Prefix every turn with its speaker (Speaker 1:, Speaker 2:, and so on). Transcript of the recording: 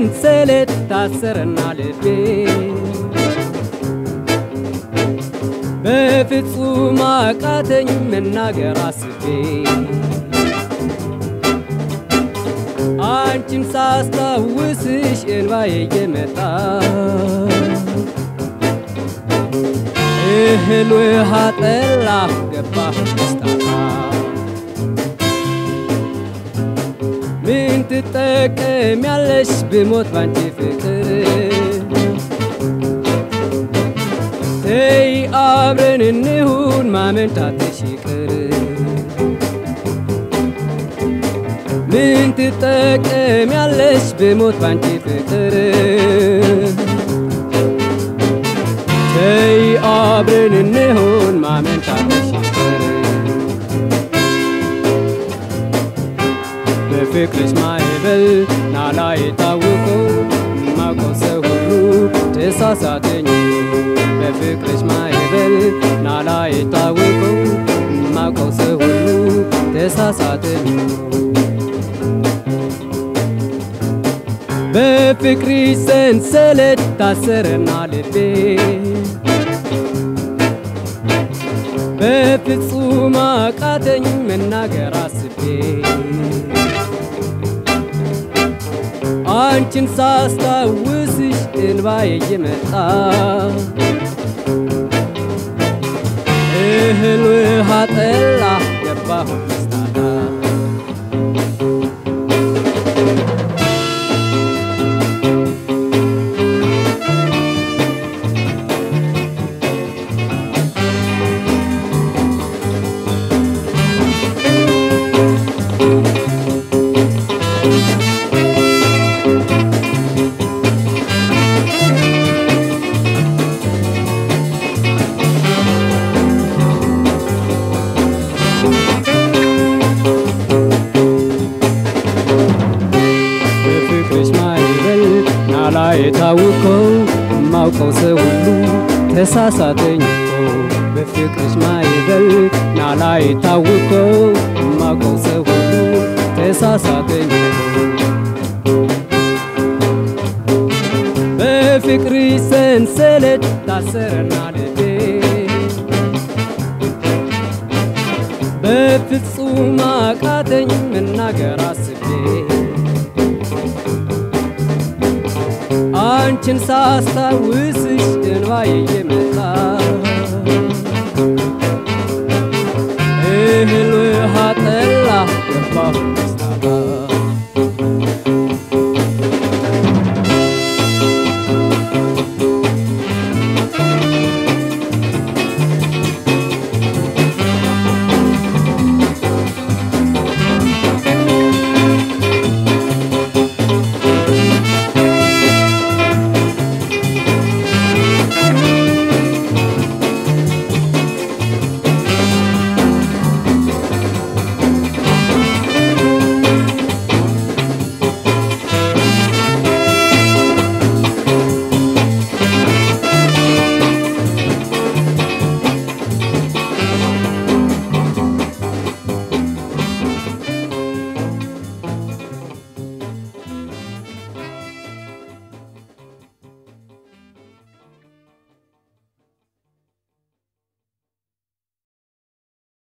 Speaker 1: ሰንሰለት ታሰረና ልቤ በፍጹም አቃተኝ መናገር አስቤ አንቺን ሳስታውስሽ እንባዬ እየመጣ እህል ውሃ ጠላ ገባሁ ደስታታ ምን ትጠቀሚያለሽ ብሞት ባንቺ ፍቅር ተይ አብረን እንሁን ማመንታትሽ ይቅር ምን ትጠቀሚያለሽ ብሞት ባንቺ ፍቅር ተይ አብረን እንሁን ማመንታትሽ ይቅር በፍቅርሽ ማዕበል ናላ የታወቀው ማውቀው ሰው ሁሉ ተሳሳተኝ በፍቅርሽ ማዕበል ናላ የታወቀው ማውቀው ሰው ሁሉ ተሳሳተኝ በፍቅርሽ ሰንሰለት ታሰረና ልቤ በፍጹም አቃተኝ መናገር አስቤ አንቺን ሳስታውስሽ እንባዬ እየመጣ እህል ውሃ ጠላ ገባሁ መስታታ በፍቅርሽ ማዕበል ናላ የታወቀው ማውቀው ሰው ሁሉ ተሳሳተኝ እኮ በፍቅርሽ ማዕበል ናላ የታወቀው ማውቀው ሰው ሁሉ ተሳሳተኝ እኮ በፍቅርሽ ሰንሰለት ታሰረና ልቤ በፍጹም አቃተኝ መናገር አስቤ አንቺን ሳስታውስሽ እንባዬ እየመጣ እህል ውሃ ጠላ ገባሁ